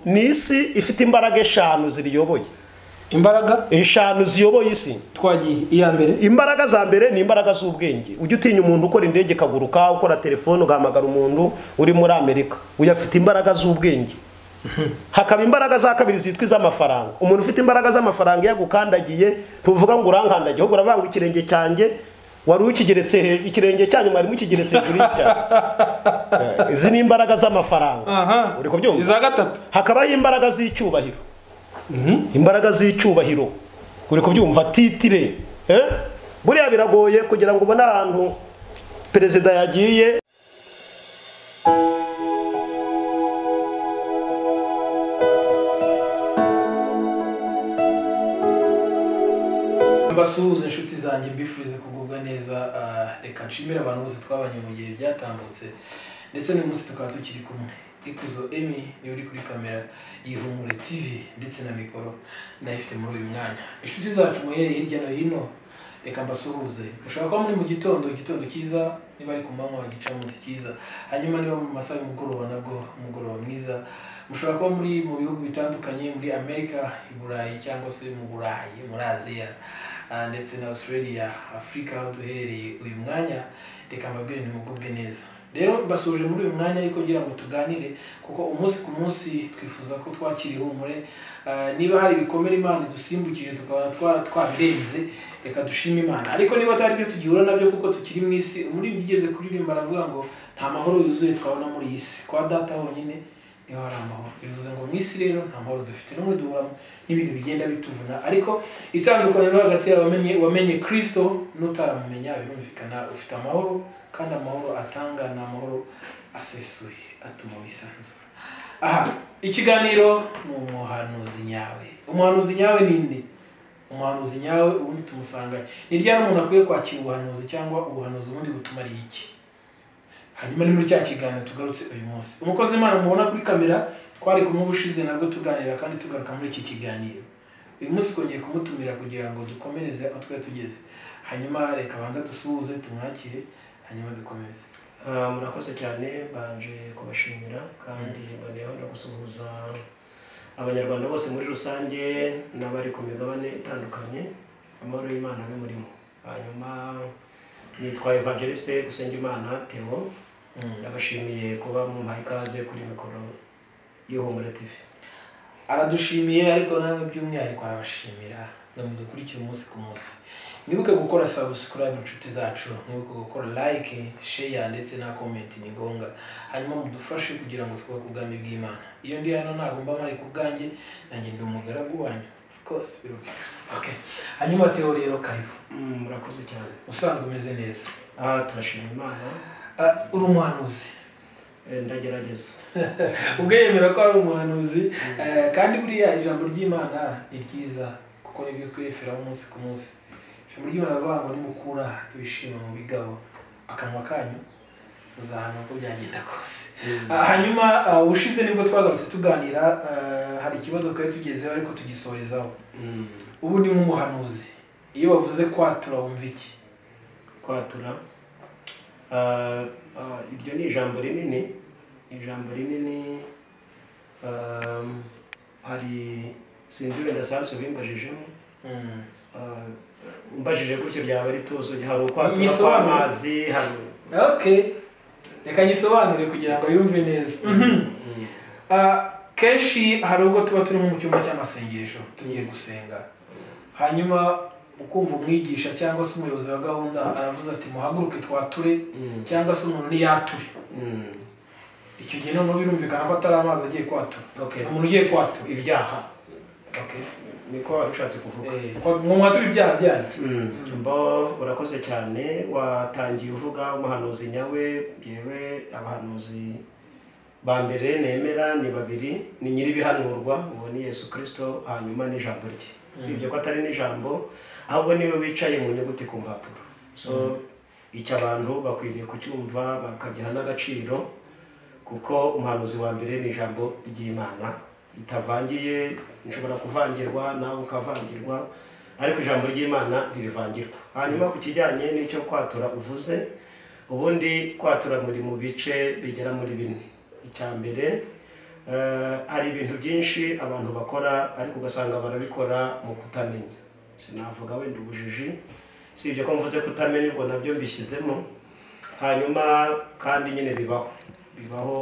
ni isi ifite imbaraga eshanu ziriyoboye imbaraga eshanu ziyoboye isi twagiye iya mbere imbaraga za mbere ni imbaraga z'ubwenge ujya utinya umuntu ukora indege ikaguruka ukora telefone ugahamagara umuntu uri muri amerika uyu afite imbaraga z'ubwenge hakaba imbaraga za kabiri zitwa iz'amafaranga umuntu ufite imbaraga z'amafaranga iyo agukandagiye ntuvuga ngo urankandagiye ahubwo uravanga ikirenge cyanjye wari ukigeretse hejuru ikirenge cyanyu mwari mukigeretse hejuru y'icyanyu Eh, izi ni imbaraga z'amafaranga aha uri kubyumva iza gatatu hakabaho imbaraga z'icyubahiro imbaraga z'icyubahiro uri kubyumva titire eh? buriya biragoye kugira ngo ubone ahantu perezida yagiye mbasuhuze inshuti zanjye mbifurize kugubwa neza ah, reka nshimire abantu bose twabanye mu gihe byatambutse ndetse n'uyu munsi tukaba tukiri kumwe ikuzo emi niwe uri kuri kamera yihumure tv ndetse na mikoro ndayifite muri uyu mwanya inshuti zacu muhereye hirya no hino reka mbasuhuze ushobora kuba muri mu gitondo igitondo cyiza niba ari ku manywa bagica munsi cyiza hanyuma niba mu masaha y'umugoroba nabwo umugoroba mwiza mushobora kuba muri mu bihugu bitandukanye muri amerika i burayi cyangwa se mu burayi muri aziya Ah, ndetse na australia afurika aho duherereye uyu mwanya reka mbabwire nimugubwe neza rero mbasuje muri uyu mwanya ariko ngira ngo tuganire kuko umunsi ku munsi twifuza ko twakira ihumure Ah, niba hari ibikomere imana idusimbukije tukaba twa- twabirenze reka dushime imana ariko niba atari byo tugihura nabyo kuko tukiri mu isi umuririmbyi ugeze kuririmba aravuga ngo nta mahoro yuzuye twabona muri iyi si kwa data honyine niho hari amahoro bivuze ngo mu isi rero nta mahoro dufite n'umwe duhuramo n'ibintu bigenda bituvuna ariko itandukaniro hagati y'abamenye wamenye kirisito n'utaramumenya birumvikana ufite amahoro kandi amahoro atanga ni amahoro asesuye atuma wisanzura aha ikiganiro ni umuhanuzi nyawe umuhanuzi nyawe ni inde umuhanuzi nyawe ubundi tumusanga ni ryari umuntu akwiye kwakira ubuhanuzi cyangwa ubuhanuzi ubundi butumariye iki hanyuma ni muri cya kiganiro tugarutse uyu munsi umukozi w'imana mubona kuri kamera twari kumwe ubushize nabwo tuganira kandi tugaruka muri iki kiganiro uyu munsi twongeye kumutumira kugira ngo dukomereze aho twari tugeze hanyuma reka abanza dusuhuze tumwakire hanyuma dukomeze Ah, murakoze cyane mbanje kubashimira kandi noneho no gusuhuza abanyarwanda bose muri rusange n'abari ku migabane itandukanye amahoro y'imana ni murimo hanyuma nitwa evangeliste dusengimana theo ndabashimiye kuba mumpaye ikaze kuri mikoro y'ihumure tv aradushimiye ariko nawe by'umwihariko arabashimira ngo mudukurikire umunsi ku munsi mwibuke gukora subscribe inshuti zacu mwibuke gukora like share ndetse na comment ni ngombwa hanyuma mudufashe kugira ngo twubake ubwami bw'imana iyo ndi hano ntagomba mpari ku bwanjye nanjye ndi umugaragu wanyu of course birumvikana okay hanyuma teo rero karibu Mm, murakoze cyane usanzwe umeze neza aha turashima imana Ah, uri umuhanuzi Eh, ndagerageza ubwo yemera ko ari umuhanuzi eh, kandi buriya ijambo ry'imana ni ryiza kuko nibyo twireferaho umunsi ku munsi ijambo ry'imana rivuga ngo nimukura ibishima mu bigabo akanwa kanyu muzahana uko byagenda kose Ah, hanyuma ah, ubushize nibwo twagarutse tuganira eh, hari ikibazo twari tugezeho ariko tugisorezaho Mm, ubu ni nk'umuhanuzi iyo bavuze kwatura wumva iki kwatura Ah, ah, iryo ni ijambo rinini ijambo rinini um, hari sinzi wenda sasu bimbajijemo Mm. Ah, umbajije gutyo byaba ari tuzo hari ukwatura Yisobanure. kw'amazi hari okay reka nyisobanure kugira ngo yumve neza Mhm. Mm, Ah, kenshi hari ubwo tuba turi nko mu cyumba cy'amasengesho tugiye gusenga hanyuma ukumva umwigisha cyangwa se umuyobozi wa gahunda aravuze ati muhaguruke twature mm, cyangwa se umuntu niyature mm. icyo gihe noneho birumvikana ko atari amazi agiye kwatura okay umuntu ugiye kwatura ibyaha Okay. niko wari ushatse kuvuga Eh, kwa- mu mwatura ibyaha byanyu Mm, bo urakoze cyane watangiye uvuga umuhanuzi nyawe yewe abahanuzi ba mbere nemera ni babiri ni nyir'ibihanurwa ngo ni yesu kirisito hanyuma n'ijambo rye si ibyo ko atari n'ijambo ahubwo niwe wicaye mu nyuguti ku mpapuro so icyo abantu bakwiriye kucyumva bakagiha n'agaciro kuko umuhanuzi wa mbere ni ijambo ry'imana ritavangiye nshobora kuvangirwa nawe ukavangirwa ariko ijambo ry'imana ntirivangirwa hanyuma ku kijyanye n'icyo kwatura uvuze ubundi kwatura muri mu bice bigera muri bine icya mbere Eh, hari ibintu byinshi abantu bakora ariko ugasanga barabikora mu kutamenya sinavuga wenda ubujiji si ibyo ko mvuze kutamenya ubwo nabyo mbishyizemo hanyuma kandi nyine bibaho bibaho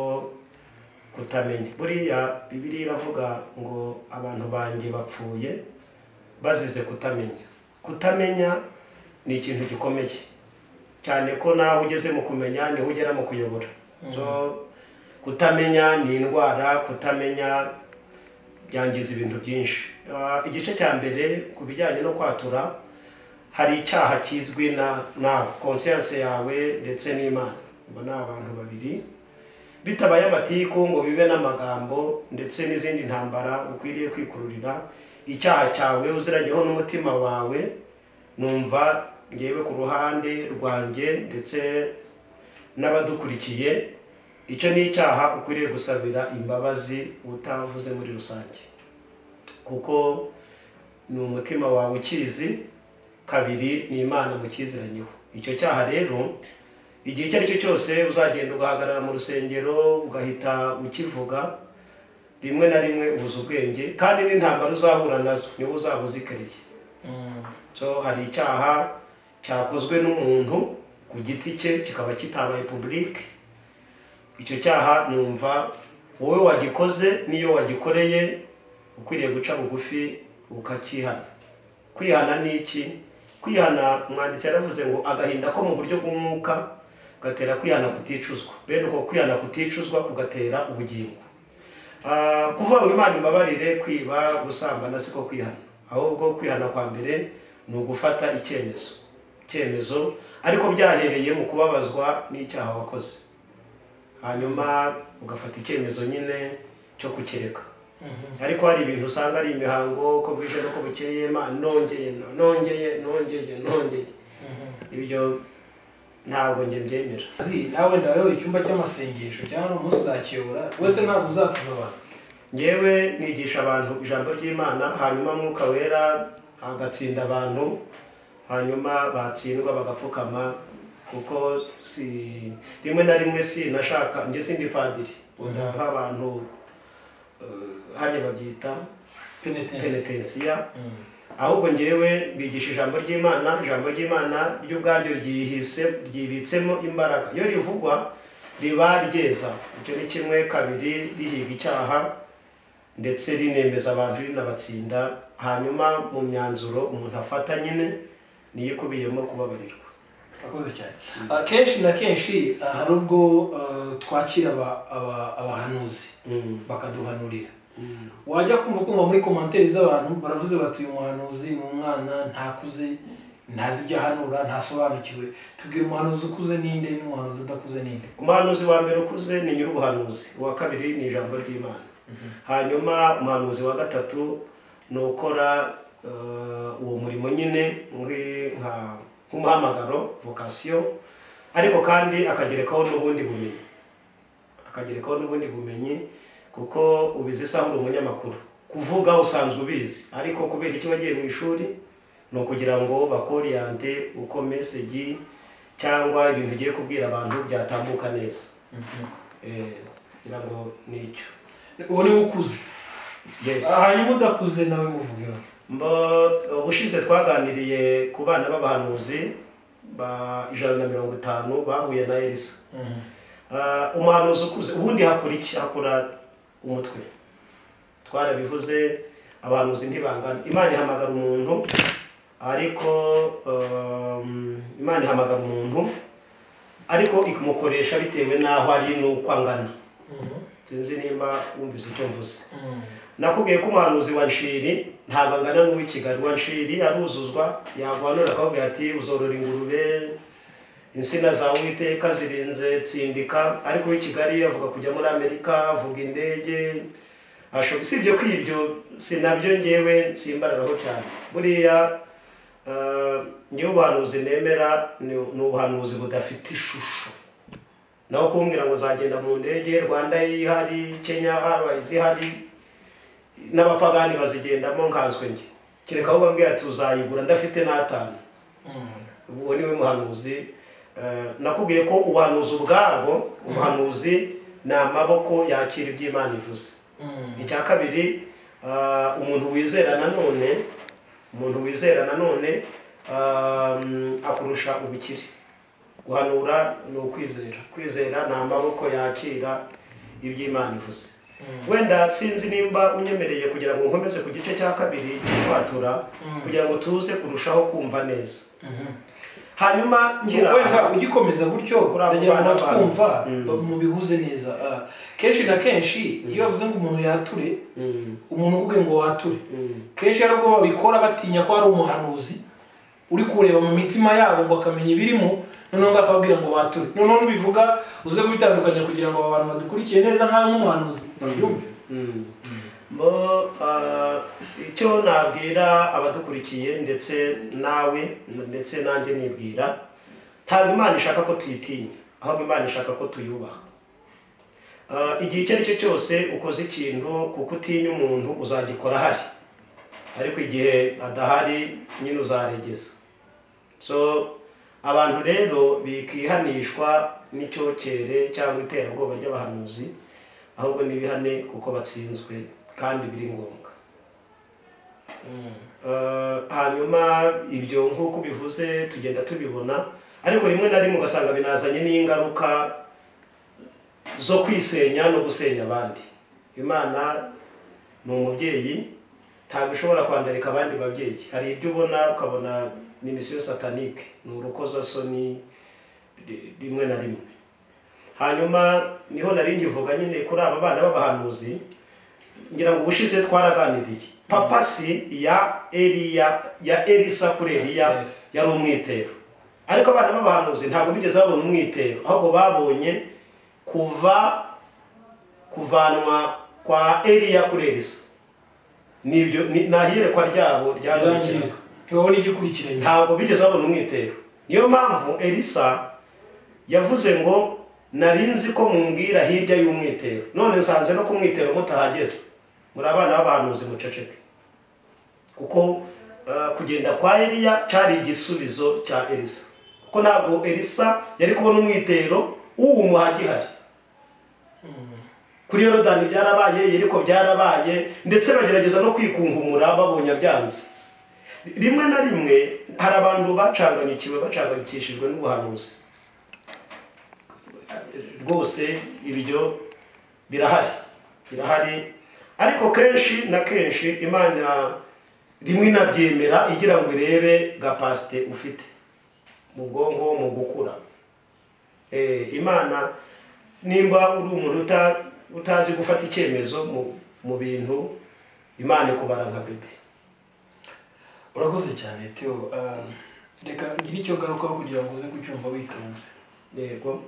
kutamenya buriya bibiri iravuga ngo abantu banjye bapfuye bazize kutamenya kutamenya ni ikintu gikomeye cyane ko nawe ugeze mu kumenya niho ugera mu kuyobora So, kutamenya ni indwara kutamenya byangiza ibintu byinshi Ah, igice cya mbere ku bijyanye no kwatura hari icyaha kizwi na nawe konsiyanse yawe ndetse n'imana ubu ni abantu babiri bitabaye amatiku ngo bibe n'amagambo ndetse n'izindi ntambara ukwiriye kwikururira icyaha cyawe uzirageho n'umutima wawe numva ngewe ku ruhande rwanjye ndetse n'abadukurikiye icyo ni icyaha ukwiriye gusabira imbabazi utavuze muri rusange kuko ni umutima wawe ukizi kabiri ni imana mukiziranyeho icyo cyaha rero igihe icyo ari cyo cyose uzagenda ugahagarara mu rusengero ugahita ukivuga rimwe na rimwe ubuze ubwenge kandi n'intambara uzahura nazo niwo uzaba uzikereye so hari icyaha cyakozwe n'umuntu ku giti cye kikaba kitabaye publike icyo cyaha numva wowe wagikoze n'iyo wagikoreye ukwiriye guca bugufi ukakihana kwihana ni iki kwihana umwanditsi yaravuze ngo agahinda ko mu buryo bw'umwuka gatera kwihana kuticuzwa bene uko kwihana kuticuzwa kugatera ubugingo Ah, kuvuga ngo imana imbabarire kwiba gusambana siko kwihana ahubwo kwihana kwa mbere ni ugufata icyemezo icyemezo ariko byahereye mu kubabazwa n'icyaha wakoze hanyuma ugafata icyemezo nyine cyo kukireka ariko hari ibintu usanga ari imihango ko bwije n'uko bukeye ma nongeye no- nongeye nongeye nongeye ibyo ntabwo njye mbyemera Azi, nawe wenda wowe icyumba cy'amasengesho cyangwa umunsi uzakiyobora wese ntabwo uzatuza abantu ngewe nigisha abantu ijambo ry'imana hanyuma mwuka wera agatsinda abantu hanyuma batsindwa bagapfukama kuko si rimwe na rimwe si nashaka njye sindi padiri ndaha abantu eh, hariya babyita penetensi penetensiya ahubwo ngewe mbigisha ijambo ry'imana ijambo ry'imana ryo ubwaryo ryihise ryibitsemo imbaraga iyo rivugwa riba ryeza icyo ni kimwe kabiri rihiga icyaha ndetse rinemeza abantu rinabatsinda hanyuma mu myanzuro umuntu afata nyine niyo ikubiyemo kubabarirwa akoze cyane Ah, kenshi na kenshi ah, hari ubwo ah, twakira aba- aba- abahanuzi Mm. bakaduhanurira wajya kumva kumva muri komantere z'abantu baravuze bati uyu muhanuzi ni umwana ntakuze ntazi ibyo ahanura ntasobanukiwe tubwira umuhanuzi ukuze ninde n'umuhanuzi udakuze ninde umuhanuzi wa mbere ukuze ni nyir'ubuhanuzi uwa kabiri ni ijambo ry'imana hanyuma umuhanuzi wa gatatu ni ukora eh, uwo murimo nyine nki- nka- nk'umuhamagaro vocation ariko kandi akagerekaho n'ubundi bumenyi akagerekaho n'ubundi bumenyi kuko ubizi isaha uri umunyamakuru kuvuga usanzwe ubizi ariko kubera icyo wagiye mu ishuri ni ukugira ngo bakoriyante uko meseji cyangwa ibintu ugiye kubwira abantu byatambuka neza Eh, ngira ngo ni icyo uwo niwe ukuze yes Ah, hanyuma udakuze nawe muvugeho mbo ubushize twaganiriye ku bana b'abahanuzi ba ijana na mirongo itanu bahuye na elisa Ah, umuhanuzi ukuze ubundi hakora iki hakora umutwe twarabivuze abahanuzi ntibangana imana ihamagara umuntu ariko um, imana ihamagara umuntu ariko ikumukoresha bitewe n'aho ari n'uko angana sinzi nimba wumvise icyo mvuze nakubwiye ko umuhanuzi wa nshiri ntabwo angana n'uw'i kigali wa nshiri aruzuzwa yaguhanura akababwira ati uzorora ingurube insina zawe uwiteka zirinze tsindika ariko uw'i kigali avuga kujya muri amerika avuga indege ashoboye usibye ko ibyo si nabyo ngewe simbararaho cyane buriya eh, ngewe ubuhanuzi nemera ni- ni ubuhanuzi budafite ishusho naho kumbwira ngo uzagenda mu ndege rwanda ihari kenya airways ihari n'abapagani bazigendamo nkanswe njye kereka aho bambwira ati uzayigura ndafite n'atanu uwo niwe muhanuzi Eh, nakubwiye ko ubuhanuzi ubwabwo umuhanuzi ni amaboko yakira ibyo imana ivuze icya kabiri ah, umuntu wizera nanone umuntu wizera nanone ah, akurusha ubukire guhanura ni ukwizera kwizera ni amaboko yakira ibyo imana ivuze wenda sinzi nimba unyemereye kugira ngo nkomeze ku gice cya kabiri cy'ikwatura kugira ngo tuze kurushaho kumva neza hanyuma ngira wenda ugikomeza gutyo Uriya uragenda mubano twumva abantu. ba- mubihuze neza Ah, kenshi na kenshi iyo bavuze ngo umuntu yature Mm, umuntu uvuge ngo wature mm. kenshi hari ubwo babikora batinya ko hari umuhanuzi uri kureba mu mitima yabo ngo akamenya ibirimo noneho ngo akababwira ngo bature noneho nubivuga uze kubitandukanya kugira ngo aba bantu badukurikiye neza nkawe nk'umuhanuzi babyumve bo ah, icyo nabwira abadukurikiye ndetse nawe ndetse nanjye nibwira ntabwo imana ishaka ko tuyitinya ahubwo imana ishaka ko tuyubaha Ah, igihe icyo ari cyo cyose ukoze ikintu kuko utinya umuntu uzagikora ahari ariko igihe adahari nyine uzaregeza so abantu rero bikihanishwa n'icyocyere cyangwa iterabwoba ry'abahanuzi ahubwo n'ibihane kuko batsinzwe kandi biri ngombwa Eh, hanyuma ibyo nk'uko bivuze tugenda tubibona ariko rimwe na rimwe ugasanga binazanye n'ingaruka zo kwisenya no gusenya abandi imana ni umubyeyi ntabwo ishobora kwandarika abandi babyeyi hari ibyo ubona ukabona ni misiyo satanike ni urukozasoni ri- rimwe na rimwe hanyuma niho nari nkivuga nyine kuri aba bana b'abahanuzi ngira ngo ubushize twaraganiriye papa si ya eriya ya elisa kuri eriya Yes. yari umwitero ariko abana b'abahanuzi ntabwo bigeze babona umwitero ahubwo babonye kuva kuvanwa kwa eriya kuri elisa nibyo ni- ni ahiyerekwa ryabo ryagarukiraga ntibabona igikurikiranye ntabwo bigeze babona umwitero niyo mpamvu elisa yavuze ngo narinzi ko mumbwira hirya y'umwitero none nsanze no kumwitero mutahageze muri abana b'abahanuzi muceceke kuko eh, kugenda kwa eliya cyari igisubizo cya elisa kuko ntabwo elisa yari kubona umwitero w'uwumuha gihari kuri yorodani byarabaye yeriko byarabaye ndetse bagerageza no kwikungumura babonye byanze rimwe na rimwe hari abantu bacanganyikiwe bacanganikishijwe n'ubuhanuzi rwose ibyo birahari birahari ariko kenshi na kenshi imana rimwe inabyemera igira ngo irebe gapasite ufite mu bwonko mu gukura Eh, imana nimba uri umuntu uta- utazi gufata icyemezo mu- mu bintu imana ikubara nka bebe urakoze cyane teo Ah, reka ngire icyo ngarukaho kugira ngo uze kucyumva witonze yego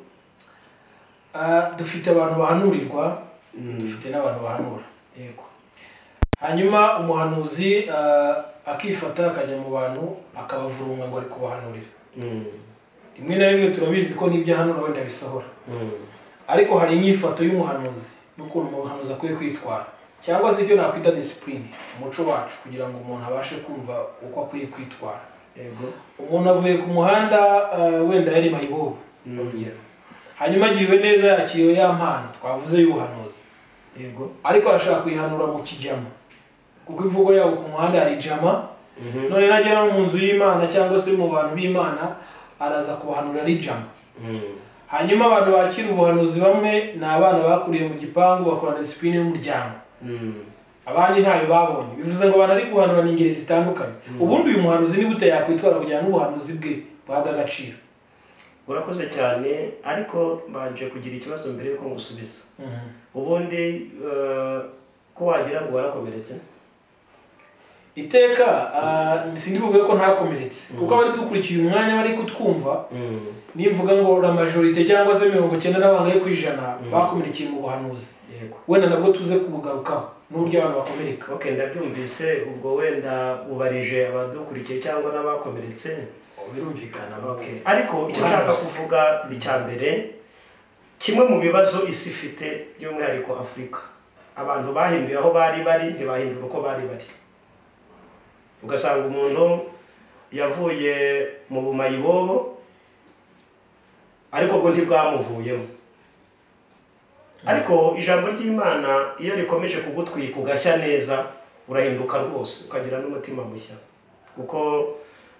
Ah, dufite abantu bahanurirwa dufite n'abantu bahanura yego hanyuma umuhanuzi ah, akifata akajya mu bantu akabavurunga ngo ari kubahanurira Mm, rimwe na rimwe turabizi ko n'ibyo ahanura wenda bisohora mm, ariko hari inyifato y'umuhanuzi n'ukuntu umuhanuzi akwiye kwitwara cyangwa se icyo nakwita disipurine umuco wacu kugira ngo umuntu abashe kumva uko akwiye kwitwara yego umuntu avuye ku muhanda ah, wenda yari mayibobo Mm. urugero hanyuma agiriwe neza yakiriwe ya mpano twavuze y'ubuhanuzi yego ariko arashaka kuyihanura mu kijama kuko imvugo yabo ku muhanda hari jama Mhm. none nagera no mu nzu y'imana cyangwa se mu bantu b'imana araza kubahanura ari jama Mm, hanyuma abantu bakira ubuhanuzi bamwe ni abana bakuriye mu gipangu bakorana disipurine y'umuryango mm, abandi ntayo babonye bivuze ngo abantu ari guhanura ni ingeri zitandukanye ubundi uyu muhanuzi ni gute yakwitwara kugira ngo ubuhanuzi bwe buhabwe agaciro urakoze cyane ariko mbanje kugira ikibazo mbere yuko ngusubiza ubundi eh, ko wagira ngo warakomeretse iteka ah, sindi buvuge ko ntakomeretse kuko abari dukurikiye umwanya bari kutwumva Mm, nimvuga ngo la majorite cyangwa se mirongo icyenda na bangahe ku ijana bakomerekeye mu buhanuzi yego wenda nabwo tuze kubugarukaho n'uburyo abantu bakomereka ok ndabyumvise ubwo wenda ubarije abadukurikiye cyangwa n'abakomeretse birumvikana Okay. ariko icyo nshaka kuvuga icya mbere kimwe mu bibazo isi ifite by'umwihariko afurika abantu bahinduye aho bari bari ntibahindura uko bari bari ugasanga umuntu yavuye mu bumayibobo ariko bwo ntibwamuvuyemo ariko ijambo ry'imana iyo rikomeje kugutwika ugashya neza urahinduka rwose ukagira n'umutima mushya kuko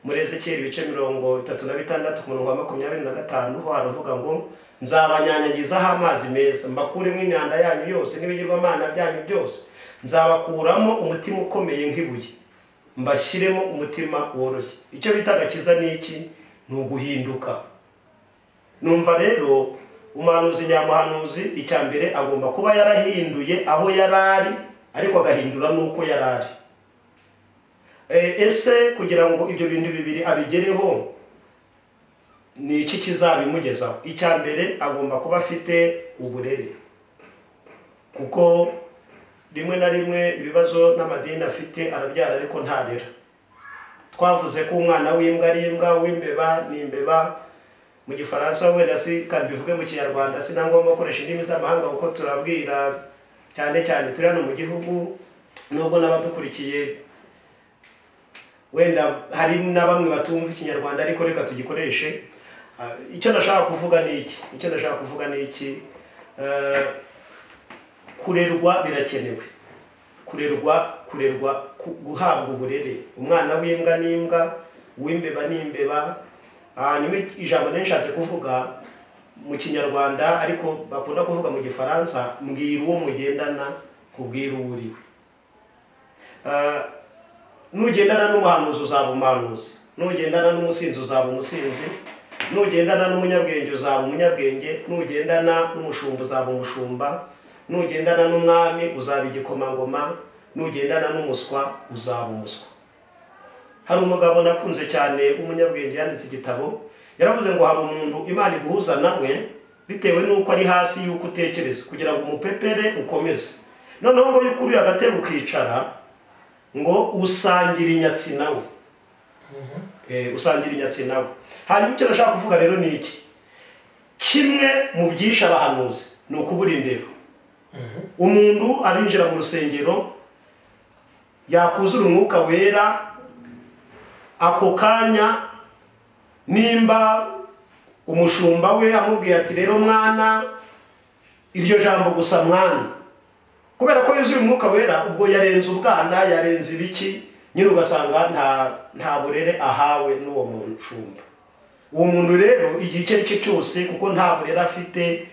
muri ezekiyeli ibice mirongo itatu na bitandatu ku murongo wa makumyabiri na gatanu ho haravuga ngo nzabanyanyagizaho amazi meza mbakuremo imyanda yanyu yose n'ibigirwamana byanyu byose nzabakuramo umutima ukomeye nk'ibuye mbashyiremo umutima woroshye icyo bita agakiza ni iki ni uguhinduka numva rero umuhanuzi nyamuhanuzi icya mbere agomba kuba yarahinduye aho yari ari ariko agahindura n'uko yari ari E, ese kugira ngo ibyo bintu bibiri abigereho ni iki kizabimugezaho icya mbere agomba kuba afite uburere kuko rimwe na rimwe ibibazo n'amadini afite arabyara ariko ntarera twavuze ko umwana w'imbwa ari imbwa w'imbeba ni imbeba mu gifaransa wenda si kabivuge mu kinyarwanda si na ngombwa gukoresha indimi z'amahanga kuko turabwira cyane cyane turi hano mu gihugu nubwo n'abadukurikiye wenda hari na bamwe batumva ikinyarwanda ariko reka tugikoreshe Ah, icyo ndashaka kuvuga ni iki icyo ndashaka kuvuga ni iki Eh, kurerwa birakenewe kurerwa kurerwa ku- guhabwa uburere umwana w'imbwa n'imbwa uw'imbeba n'imbeba hanyuma ijambo nari nshatse kuvuga mu kinyarwanda ariko bakunda kuvuga mu gifaransa mbwira uwo mugendana kubwira uwo uriwe Eh, nugendana n'umuhanuzi uzaba umuhanuzi nugendana n'umusinzi uzaba umusinzi nugendana n'umunyabwenge uzaba umunyabwenge nugendana n'umushumba uzaba umushumba nugendana n'umwami uzaba igikomangoma nugendana n'umuswa uzaba umuswa hari umugabo nakunze cyane w'umunyabwenge yanditse igitabo yaravuze ngo hari umuntu imana iguhuza nawe bitewe n'uko ari hasi y'uko utekereza kugira ngo umupepere ukomeze noneho ngo iyo ukuriye agatebe ukicara ngo usangira inyatsi nawe Eh, usangira inyatsi nawe hanyuma icyo ndashaka kuvuga rero ni iki kimwe mu byishe abahanuzi ni ukubura indero umuntu arinjira mu rusengero yakuzura umwuka wera ako kanya nimba umushumba we amubwiye ati rero mwana iryo jambo gusa mwana kubera ko yuzuye umwuka wera ubwo yarenze ubwana yarenze ibiki nyine ugasanga nta nta burere ahawe n'uwo mushumba uwo muntu rero igihe icyo ari cyo cyose kuko nta burere afite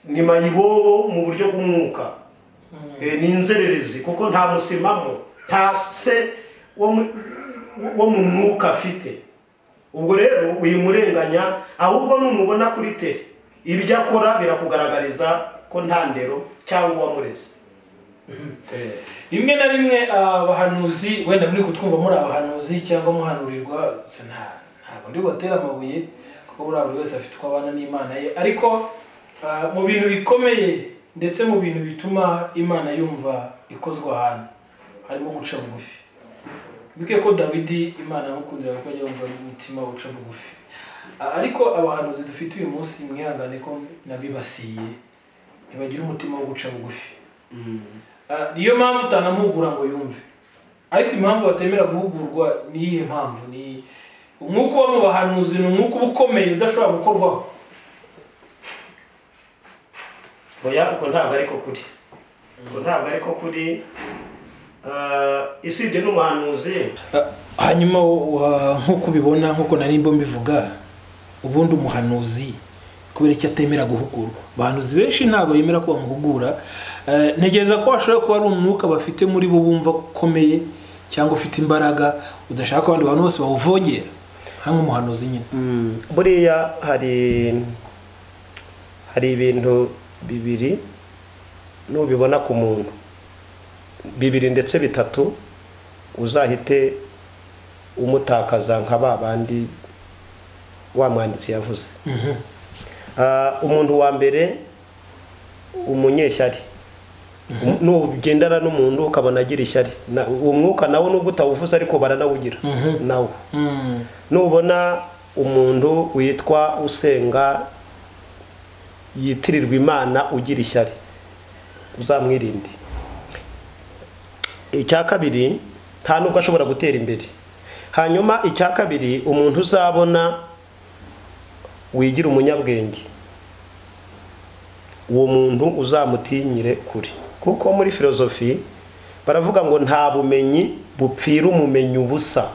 ni mayibobo mu buryo bw'umwuka Eh, ni inzererezi kuko nta musimamo nta se wo mu- wo mu mwuka afite ubwo rero uyimurenganya ahubwo numubona kuri te ibyo akora birakugaragariza ko nta ndero cyangwa uwamureze Eh, rimwe na rimwe abahanuzi wenda muri kutwumva muri abahanuzi cyangwa muhanurirwa se nta- ntabwo ndi bubatere amabuye kuko buriya buri wese afite uko abana n'imana ye ariko ah, mu bintu bikomeye ndetse mu bintu bituma imana yumva ikozwe ahantu harimo guca bugufi bikwiye ko dawidi imana yamukundira kuko ajya yumva n'umutima uca bugufi Ah, ariko abahanuzi dufite uyu munsi mwihangane ko nabibasiye ntibagira umutima wo guca bugufi Ah, niyo mpamvu utanamuhugura ngo yumve ariko impamvu batemera guhugurwa ni iyihe mpamvu ni umwuka uba mu bahanuzi ni umwuka uba ukomeye udashobora gukorwaho oya ubwo ntabwo ariko kuri ubwo ntabwo ariko kuri Eh, isibye n'umuhanuzi hanyuma nk'uko ubibona nk'uko nari mbo mbivuga ubundi umuhanuzi kubera icyo atemera guhugurwa abahanuzi benshi ntabwo bemera ko bamuhugura Eh, ntekereza ko hashobora kuba ari umwuka bafite muri bo bumva ko ukomeye cyangwa ufite imbaraga udashaka ko abandi bantu bose bawuvogera nka nk'umuhanuzi nyine buriya hari hari ibintu bibiri nubibona ku muntu bibiri ndetse bitatu uzahite umutakaza nka ba bandi wa mwanditsi yavuze Ah, umuntu wa mbere umunyeshyari nugendana n'umuntu ukabona agira ishyari Na- uwo mwuka nawo nubwo utawuvuze ariko baranawugira nawo Mm. nubona umuntu witwa usenga yitirirwa imana ugira ishyari uzamwirinde icya kabiri nta nubwo ashobora gutera imbere hanyuma icya kabiri umuntu uzabona wigira umunyabwenge uwo muntu uzamutinyire kure kuko muri filozofi baravuga ngo nta bumenyi bupfira umumenyi ubusa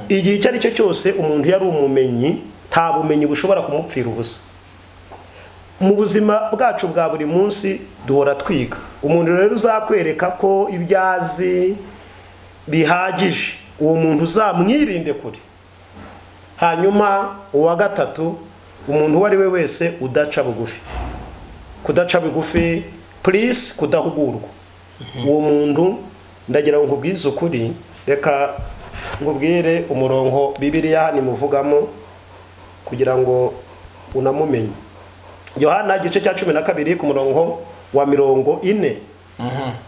igihe icyo ari cyo cyose umuntu yari umumenyi nta bumenyi bushobora kumupfira ubusa mu buzima bwacu bwa buri munsi duhora twiga umuntu rero uzakwereka ko ibyo azi bihagije uwo muntu uzamwirinde kure hanyuma uwa gatatu umuntu uwo ari we wese udaca bugufi kudaca bugufi purisi kudahugurwa uwo muntu ndagira ngo nkubwize ukuri reka ngubwire umurongo bibiriya hano imuvugamo kugira ngo unamumenye yohana igice cya cumi na kabiri ku murongo wa mirongo ine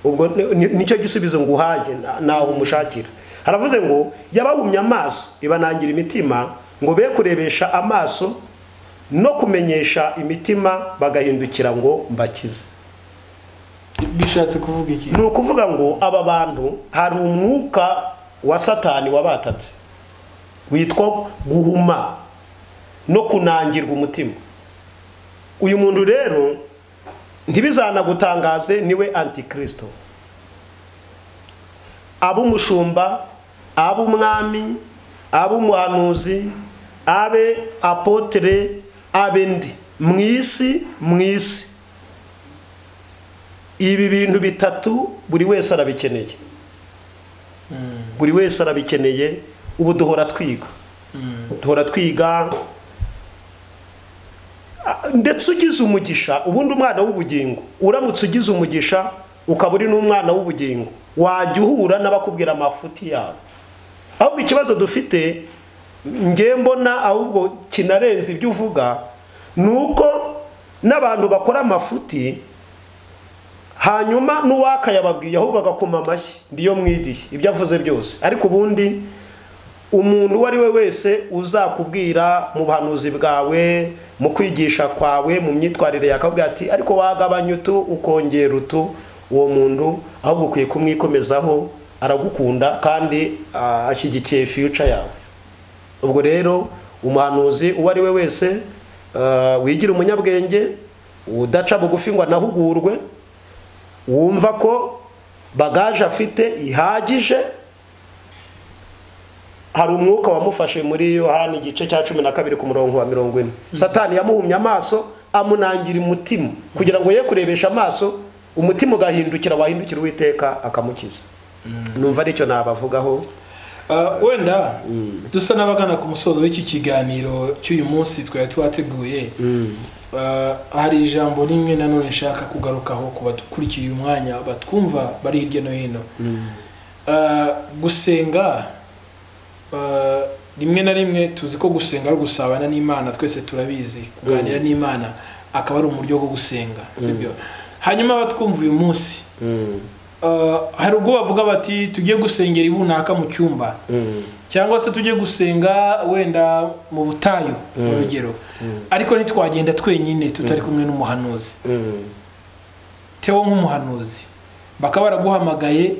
ubwo ni- ni- nicyo gisubizo ngo uhaye naho umushakira haravuze ngo yabahumye amaso ibanangira imitima ngo be kurebesha amaso no kumenyesha imitima bagahindukira ngo mbakize bishatse kuvuga iki ni ukuvuga ngo aba bantu hari umwuka wa satani wabatatse witwa guhuma no kunangirwa umutima uyu muntu rero ntibizanagutangaze niwe antikirisito ab'umushumba ab'umwami ab'umuhanuzi abe apotere abe ndi mu isi mu isi ibi bintu bitatu buri wese arabikeneye buri wese arabikeneye ubu duhora twiga duhora twiga Ah, ndetse ugize umugisha ubundi umwana w'ubugingo uramutse ugize umugisha ukaba uri n'umwana w'ubugingo wajya uhura n'abakubwira amafuti yawe ahubwo ikibazo dufite nge mbona ahubwo kinarenze ibyo uvuga ni uko n'abantu bakora amafuti hanyuma n'uwakayababwiye ahubwo agakoma amashyi ndiyo mwidiye ibyo avuze byose ariko ubundi umuntu uwo ari we wese uzakubwira mu buhanuzi bwawe mu kwigisha kwawe mu myitwarire yakabwira ati ariko wagabanya utu ukongera utu uwo muntu ahubwo ukwiye kumwikomezaho aragukunda kandi ah, ashyigikiye fiyuca yawe ubwo rero umuhanuzi uwo ari we wese ah, wigira umunyabwenge udaca bugufi ngo anahugurwe wumva ko bagaje afite ihagije hari umwuka wamufashe muri yohani igice cya cumi na kabiri ku murongo wa mirongo ine satani yamuhumye amaso amunangira umutima kugira ngo ye kurebesha amaso umutima ugahindukira wahindukira uwiteka akamukiza numva aricyo nabavugaho Ah, wenda dusa n'abagana ku musozo w'iki kiganiro cy'uyu munsi twari twateguye Ah, hari ijambo rimwe nanone nshaka kugarukaho ku badukurikiye uyu mwanya batwumva bari hirya no hino Ah, gusenga ah, rimwe na rimwe tuzi ko gusenga ari ugusabana n'imana twese turabizi kuganira n'imana akaba ari uburyo bwo gusenga sibyo hanyuma abatwumva uyu munsi ah, hari ubwo bavuga bati tujye gusengera ibunaka mu cyumba cyangwa se tujye gusenga wenda mu butayu mu rugero ariko ntitwagenda twenyine tutari kumwe n'umuhanuzi tewo nk'umuhanuzi bakaba baraguhamagaye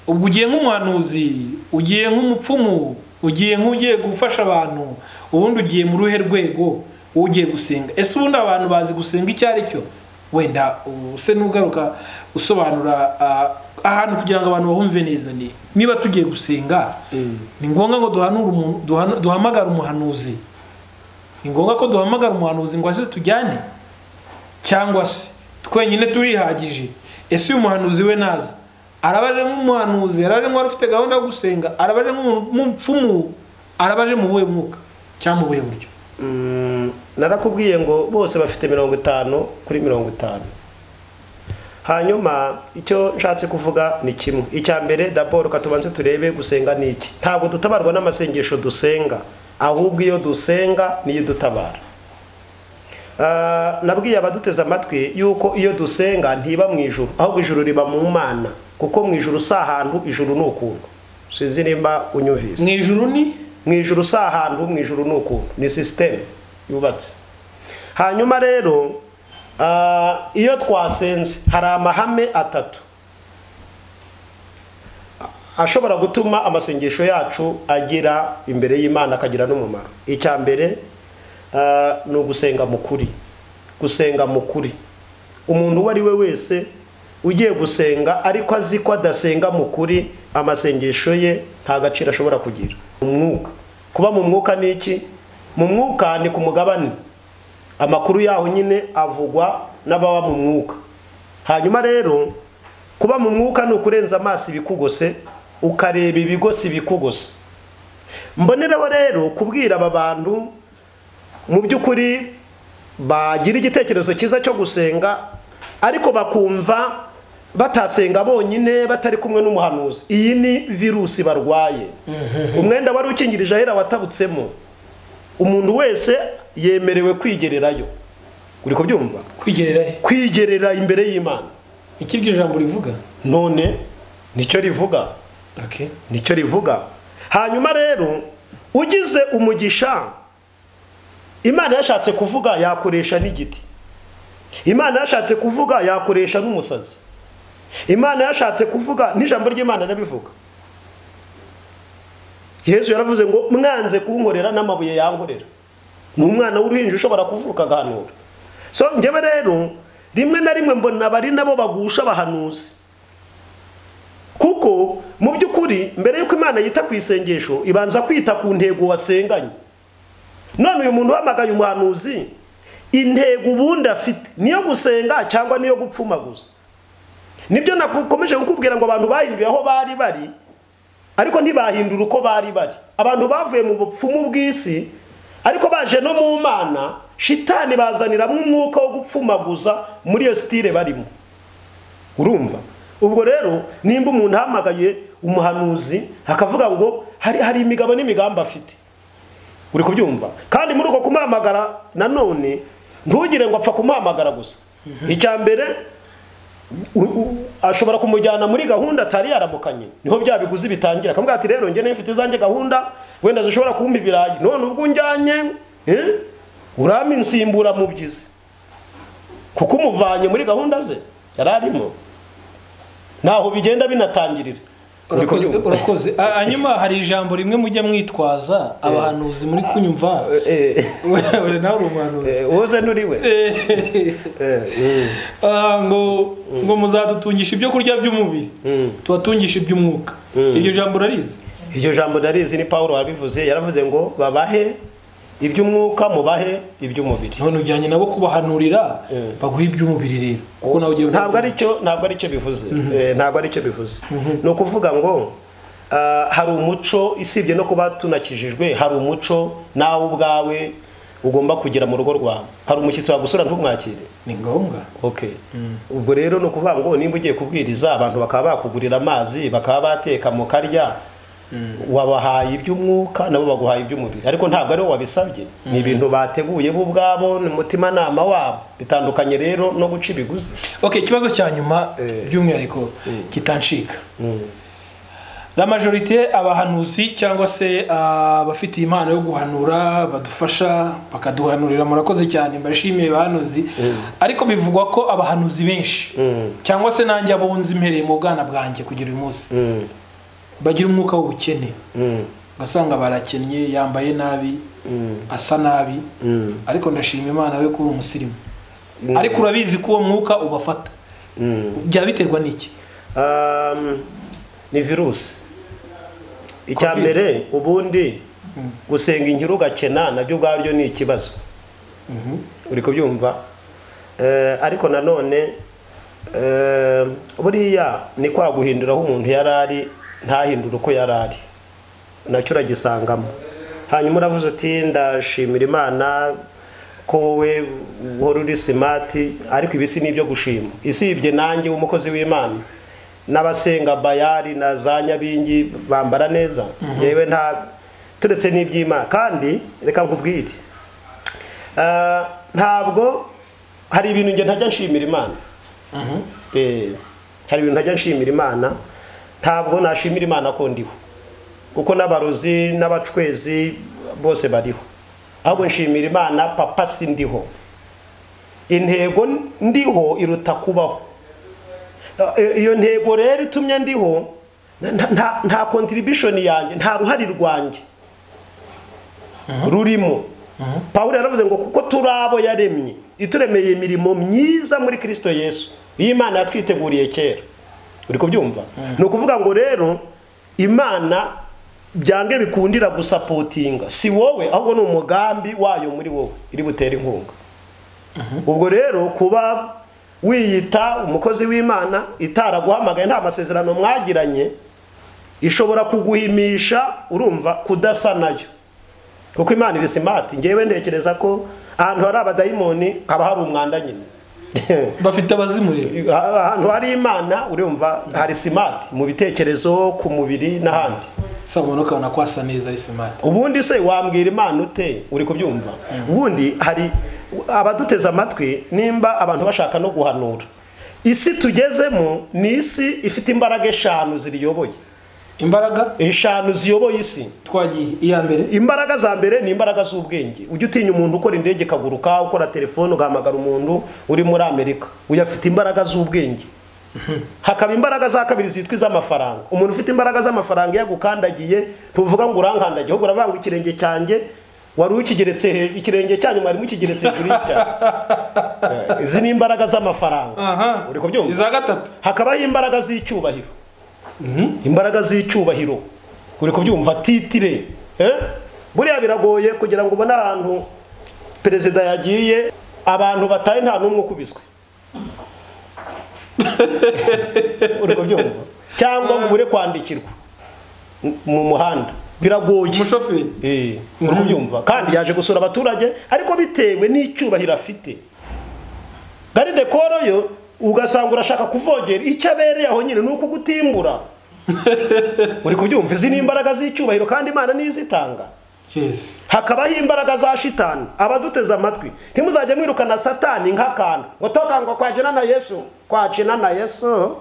ubwo ugiye nk'umuhanuzi ugiye nk'umupfumu ugiye nk'ugiye gufasha abantu ubundi ugiye mu ruhe rwego wowe ugiye gusenga ese ubundi abantu bazi gusenga icyo ari cyo wenda use n'ugaruka usobanura ah, ahantu kugira ngo abantu bahumve neza ni niba tugiye gusenga ni ngombwa ngo duhanure umu- duhana- duhamagare umuhanuzi ni ngombwa ko duhamagara umuhanuzi ngo aze tujyane cyangwa se twenyine turihagije ese uyu muhanuzi we naza araba aje nk'umuhanuzi araba aje nk'uwari ufite gahunda yo gusenga araba aje nk'umupfumu araba aje mu buhe mwuka cyangwa mu buhe buryo Mm, narakubwiye ngo bose bafite mirongo itanu kuri mirongo itanu hanyuma icyo nshatse kuvuga ni kimwe icya mbere daboro katubanze turebe gusenga ni iki ntabwo dutabarwa n'amasengesho dusenga ahubwo iyo dusenga niyo idutabara Ah, nabwiye abaduteze amatwi yuko iyo dusenga ntiba mu ijuru ahubwo ijuru riba mu mana kuko mu ijuru si ahantu ijuru ni ukuntu sinzi nimba unyumvise mu ijuru ni mu ijuru si ahantu mu ijuru ni ukuntu ni sisiteme yubatse hanyuma rero ah, iyo twasenze hari amahame atatu ashobora gutuma amasengesho yacu agera imbere y'imana akagira n'umumaro icya mbere ah, ni ugusenga mu kuri gusenga mu kuri umuntu uwo ari we wese ugiye gusenga ariko azi ko adasenga mu kuri amasengesho ye nta gaciro ashobora kugira umwuka kuba mu mwuka ni iki mu mwuka ni ku mugabane amakuru yaho nyine avugwa n'ababa mu mwuka hanyuma rero kuba mu mwuka ni ukurenza amaso ibikugose ukareba ibigose ibikugose mboneraho rero kubwira aba bantu mu by'ukuri bagira igitekerezo cyiza cyo gusenga ariko bakumva batasenga bonyine batari kumwe n'umuhanuzi iyi ni virusi barwaye umwenda wari ukingirije ahera watabutsemo umuntu wese yemerewe kwigererayo uri kubyumva kwigerera he kwigerera imbere y'imana iki iryo jambo rivuga none nicyo rivuga okay nicyo rivuga hanyuma rero ugize umugisha imana yashatse kuvuga yakoresha n'igiti imana yashatse kuvuga yakoresha n'umusazi imana yashatse kuvuga n'ijambo ry'imana nabivuga yezu yaravuze ngo mwanze kunkorera n'amabuye yankorera ni umwana w'uruhinja ushobora kuvuka agahanura so njyewe rero rimwe na rimwe mbona bari nabo bagusha abahanuzi kuko mu by'ukuri mbere y'uko imana yita ku isengesho ibanza kwita ku ntego wasenganye none uyu muntu uhamagaye umuhanuzi intego ubundi afite niyo gusenga cyangwa niyo gupfumaguza nibyo nakomeje kukubwira ngo abantu bahinduye aho bari bari ariko ntibahindura uko bari bari abantu bavuye mu bupfumu bw'isi ariko baje no mu mana shitani bazaniramo umwuka wo gupfumaguza muri iyo sitire barimo urumva ubwo rero nimba umuntu ahamagaye umuhanuzi akavuga ngo hari hari imigabo n'imigambi afite uri kubyumva kandi muri uko kumuhamagara nanone ntugire ngo apfa kumuhamagara gusa icya mbere u- u- ashobora kumujyana muri gahunda atari yaramukanye niho bya biguzi bitangira akamubwira ati rero njye mfite izanjye gahunda wenda zishobora kumpa ibirayi none ubwo unjyanye eh, urama insimbura mu byizi kuko umuvanye muri gahunda ze yari arimo ntaho bigenda binatangirira Uri Urakoze- kubyumva? urakoze Ah, hanyuma hari ijambo rimwe mujya mwitwaza abahanuzi muri kunyumva Eh, wewe nawe uri umuhanuzi eh, woze n'uriwe Eh, Eh, mm, ah, ngo ngo muzadutungisha ibyo kurya by'umubiri mm. tubatungisha iby'umwuka Mm. iryo jambo urarizi iryo jambo ndarizi ni paul wabivuze yaravuze ngo babahe iby'umwuka mubahe iby'umubiri none ujyanye nabo kubahanurira Eh. baguha iby'umubiri rero kuko nawe ugiye ntabwo aricyo ntabwo aricyo bivuze Eh, ntabwo aricyo bivuze ni ukuvuga ngo ah, hari umuco isibye no kuba tunakijijwe hari umuco nawe ubwawe ugomba kugira mu rugo rwawe hari umushyitsi wagusura ntumwakire ni ngombwa okay ubwo rero ni ukuvuga ngo nimba ugiye kubwiriza abantu bakaba bakugurira amazi bakaba bateka mu karya wabahaye iby'umwuka nabo baguhaye iby'umubiri ariko ntabwo ariwo wabisabye ni ibintu bateguye bo ubwabo ni umutimanama wabo bitandukanye rero no guca ibiguzi ok ikibazo cya nyuma Eh. by'umwihariko kitancika la majorite abahanuzi cyangwa se ah, abafitiye impano yo guhanura badufasha bakaduhanurira murakoze cyane mbashimiye abahanuzi ariko bivugwa ko abahanuzi benshi Mm. cyangwa se nanjye abo nzi mpereye mu bwana bwanjye kugira uyu munsi Mm. bagira umwuka w'ubukene Mm. ugasanga barakennye yambaye nabi Mm. asa nabi Mm. ariko ndashima imana we kuba umusirimu ariko urabizi ko uwo mwuka ubafata Mm. byaba biterwa n'iki Um, ni virusi icya Covid. mbere ubundi gusenga inkuru ugakena nabyo ubwabyo ni ikibazo uri kubyumva Eh, ariko nanone eh, buriya ni kwa guhindura aho umuntu yari ari ntahindure uko yari ari nacyo uragisangamo hanyuma uravuze uti ndashimira imana ko wowe uhora uri simati ariko ibi si n'ibyo gushima isibye nanjye w'umukozi w'imana n'abasenga bayari na za nyabingi bambara neza yewe nta turetse n'iby'imana kandi reka nkubwire Ah, ntabwo hari ibintu njye ntajya nshimira imana Eh, hari ibintu ntajya nshimira imana ntabwo nashimira imana ko ndiho kuko n'abarozi n'abacwezi bose bariho ahubwo nshimira imana papa si ndiho intego ndiho iruta kubaho Ah, eh, iyo ntego rero itumye ndiho nta- nta- nta contribution yanjye nta ruhari rwanjye rurimo pawulo yaravuze ngo kuko turi abo yaremye ituremeye imirimo myiza muri kirisito yesu iyi imana yatwiteguriye kera uri kubyumva ni ukuvuga ngo rero imana byange bikundira gusapotinga si wowe ahubwo ni umugambi wayo muri wowe iri butere inkunga ubwo rero kuba wiyita umukozi w'imana itaraguhamagaye nta masezerano mwagiranye ishobora kuguhimisha urumva kudasa nayo kuko imana iri simati ngewe ntekereza ko ahantu hari abadayimoni haba hari umwanda nyine bafite abazimurira ahantu hari imana urumva hari simati mu bitekerezo ku mubiri n'ahandi sabona ukabona ko hasa neza ari simati ubundi se wambwira imana ute uri kubyumva ubundi hari abaduteze amatwi nimba abantu bashaka no guhanura isi tugezemo ni isi ifite imbaraga eshanu ziriyoboye imbaraga eshanu ziyoboye isi twagiye iya mbere imbaraga za mbere ni imbaraga z'ubwenge ujya utinya umuntu ukora indege ikaguruka ukora telefone ugahamagara umuntu uri muri amerika uyu afite imbaraga z'ubwenge hakaba imbaraga za kabiri zitwa iz'amafaranga umuntu ufite imbaraga z'amafaranga iyo agukandagiye ntuvuga ngo urankandagiye ahubwo uravanga ikirenge cyanjye wari ukigeretse hejuru ikirenge cyanyu mwari mukigeretse hejuru y'icyanyu izi ni imbaraga z'amafaranga aha uri kubyumva iza gatatu hakabaho imbaraga z'icyubahiro imbaraga z'icyubahiro uri kubyumva titire eh? buriya biragoye kugira ngo ubone ahantu perezida yagiye abantu bataye nta n'umwe ukubiswe uri kubyumva cyangwa ngo ubure kwandikirwa mu- mu muhanda biragoye umushoferi Eh, uri kubyumva kandi yaje gusura abaturage ariko bitewe n'icyubahiro afite garide koro yo ugasanga urashaka kuvogera icyo abereye aho nyine ni ukugutimbura uri kubyumva izi ni imbaraga z'icyubahiro kandi imana niyo izitanga yesi hakabaho imbaraga za shitani abaduteze amatwi ntimuzajya mwirukana satani nk'akantu ngo toka ngo kwakina na yesu kwakina na yesu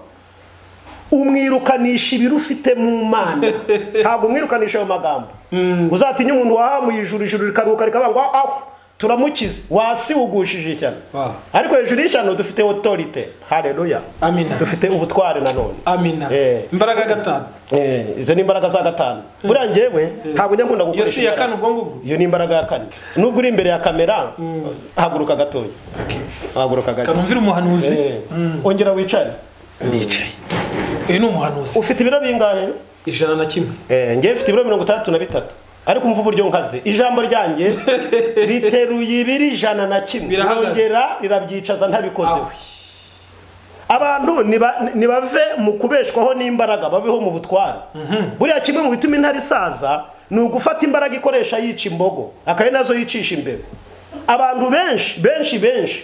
umwirukanisha ibiro ufite mu mana ntabwo umwirukanisha ayo magambo uzatinya umuntu wahamuye ijuru ijuru rikaruka rikavuga ngo aho turamukize wasiwugushije ishyano Wow. ariko hejuru y'ishyano dufite otorite hareruya Amina. dufite ubutware nanone amina Eh. imbaraga gatanu Eh, izo ni imbaraga za gatanu buriya njyewe ntabwo njya nkunda iyo gukoresha si iya imbaraga. kane ubwo ngubwo iyo ni imbaraga ya kane nubwo uri imbere ya kamera haguruka gatoya haguruka gatoya kanumvira umuhanuzi Eh, ongera wicare nicaye uyu ni umuhanuzi ufite ibiro bingahe ijana na kimwe Eh, njyewe mfite ibiro mirongo itandatu na bitatu ariko umva uburyo nkaze ijambo ryanjye riteruye ibiri ijana na kimwe Birahagaze. rongera rirabyicaza ntabikozeho Awe. abantu niba- nibave mu kubeshwaho n'imbaraga babeho mu butware buriya kimwe mu bituma intare isaza ni ugufata imbaraga ikoresha yica imbogo akaba nazo yicisha imbere abantu benshi benshi benshi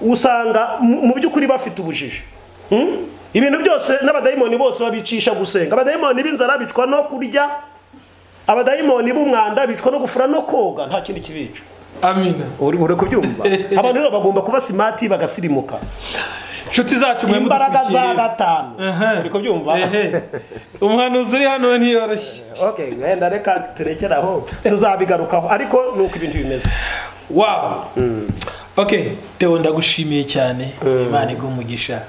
usanga mu mu by'ukuri bafite ubujiji Hmm? ibintu byose n'abadayimoni bose babicisha gusenga abadayimoni b'inzara bicwa no kurya abadayimoni b'umwanda bicwa no gufura no koga nta kindi kibica amina uri uri kubyumva abantu rero bagomba kuba simati bagasirimuka inshuti zacu mwe imbaraga za mudukurikiye gatanu Aha. uri kubyumva Ehe. umuhanuzi uri hano we ntiyoroshye okay wenda reka turekere aho tuzabigarukaho ariko nuko ibintu bimeze wawu ok tewo ndagushimiye cyane imana igumugisha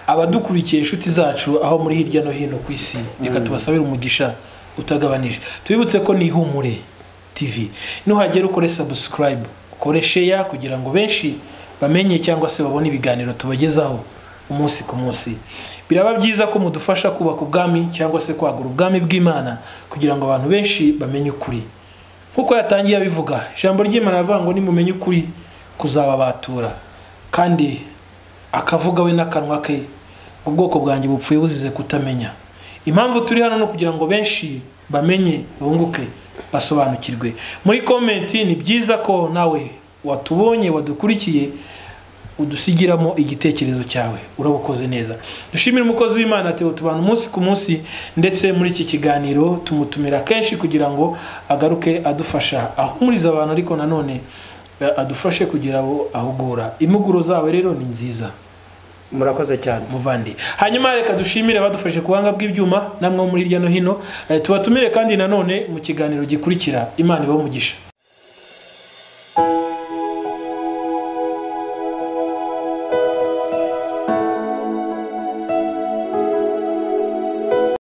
abadukurikiye inshuti zacu aho muri hirya no hino ku isi reka tubasabire umugisha utagabanije tubibutse ko ni ihumure tv nuhagera ukore sabusikarayibu ukore sheya kugira ngo benshi bamenye cyangwa se babone ibiganiro tubagezaho umunsi ku munsi biraba byiza ko mudufasha kubaka ubwami cyangwa se kwagura ubwami bw'imana kugira ngo abantu benshi bamenye ukuri nk'uko yatangiye abivuga ijambo ry'imana aravuga ngo nimumenye ukuri kuzababatura kandi akavuga we n'akanwa ke ngo ubwoko bwanjye bupfuye buzize kutamenya impamvu turi hano ni ukugira ngo benshi bamenye bunguke basobanukirwe muri komenti ni byiza ko nawe watubonye wadukurikiye udusigiramo igitekerezo cyawe urabukoze neza dushimire umukozi w'imana teo tubana umunsi ku munsi ndetse muri iki kiganiro tumutumira kenshi kugira ngo agaruke adufasha ahumuriza abantu ariko nanone eh, adufashe kugira abo ahugura impuguro zawe rero ni nziza murakoze cyane muvandi hanyuma reka dushimire abadufashe ku buhanga bw'ibyuma namwe bo muri hirya no hino Eh, tubatumire kandi nanone mu kiganiro gikurikira imana ibahe umugisha